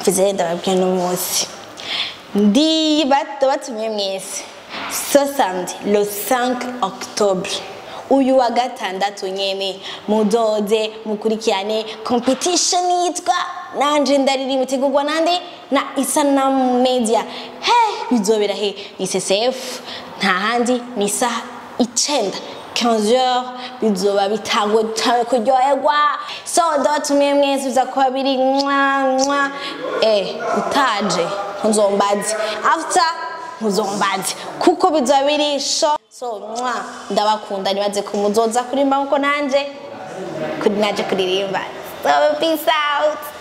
mvuze ndababwira n'umunsi ndi bato batumiye mwese ce samedi le 5 octobre uyu wa gatandatu nyene mudoze mukurikirane competition yitwa nanje ndariri mutegurwa nande na isanamu media he bizobera he ni ccf nta handi ni isaha icenda 15h bizoba bitangwe cyane kuryoherwa so ndabatumiye mwese biza kuba biri mwa mwa eh utaje ntuzombaze after ntuzombaze kuko bizoba biri sho so mwa ndabakunda nibaze kumuzoza kurimba nkuko nanje kuri naje kuririmba so peace out